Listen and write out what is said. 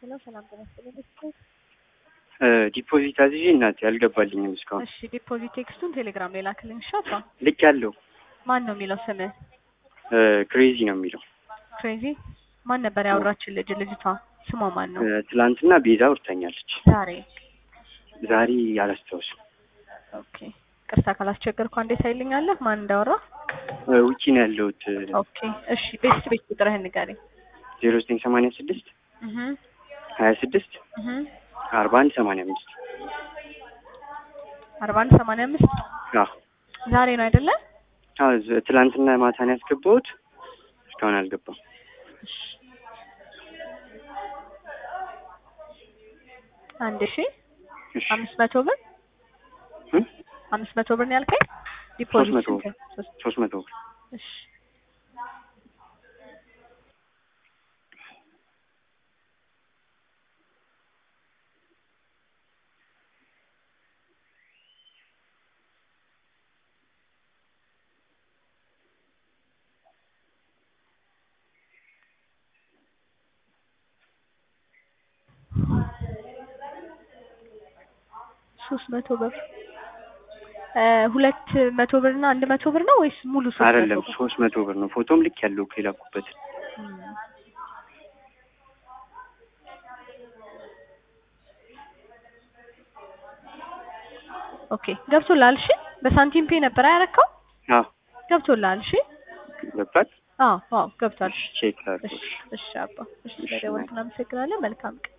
ሄሎ ሰላም ጤና ይስጥልኝ። ቤተሰብ ዲፖዚት አዝዤ እናቴ አልገባልኝም እስካሁን። እሺ ዲፖዚት ቴክስቱን ቴሌግራም ላይ ላክልኝ። እሺ አባ ልክ ያለው ማን ነው የሚለው ስምህ? ክሬዚ ነው የሚለው። ክሬዚ ማን ነበር ያወራችን ልጅ? ልጅቷ ስሟ ማን ነው? ትላንትና ቤዛ አውርታኛለች። ዛሬ ዛሬ አላስታውስም። ኦኬ ቅርታ ካላስቸገርኩ አንዴ ታይልኛለህ ማን እንዳወራ? ውጪ ነው ያለሁት። ኦኬ እሺ ቤት ቤት ቁጥርህን ንገረኝ። ዜሮ ዘጠኝ ሰማንያ ስድስት እህ ሀያ ስድስት እህ አርባ አንድ ሰማንያ አምስት አርባ አንድ ሰማንያ አምስት አዎ ዛሬ ነው አይደለ? አዎ፣ ዝ- ትላንትና ማታን ያስገባሁት እስካሁን አልገባም። እሺ አንድ ሺ እሺ አምስት መቶ ብር እ? አምስት መቶ ብር ነው ያልከኝ? ዲፖዚት መቶ ብር። ስንት? ሶስት ሶስት መቶ ብር እሺ ሶስት መቶ ብር እ ሁለት መቶ ብር እና አንድ መቶ ብር ነው ወይስ ሙሉ ሶስት መቶ አይደለም፣ ብር? ሶስት መቶ ብር ነው። ፎቶም ልክ ያለው እኮ የላኩበት እም። ኦኬ ገብቶልሃል። እሺ በሳንቲም ፔ ነበር ያረካው? አዎ ገብቶልሃል። እሺ ገባል። አዎ አዎ ገብቷል። ቼክ ላድርገው። እሺ እሺ አባ እሺ ስለደወልክ እናመሰግናለን። መልካም ቀን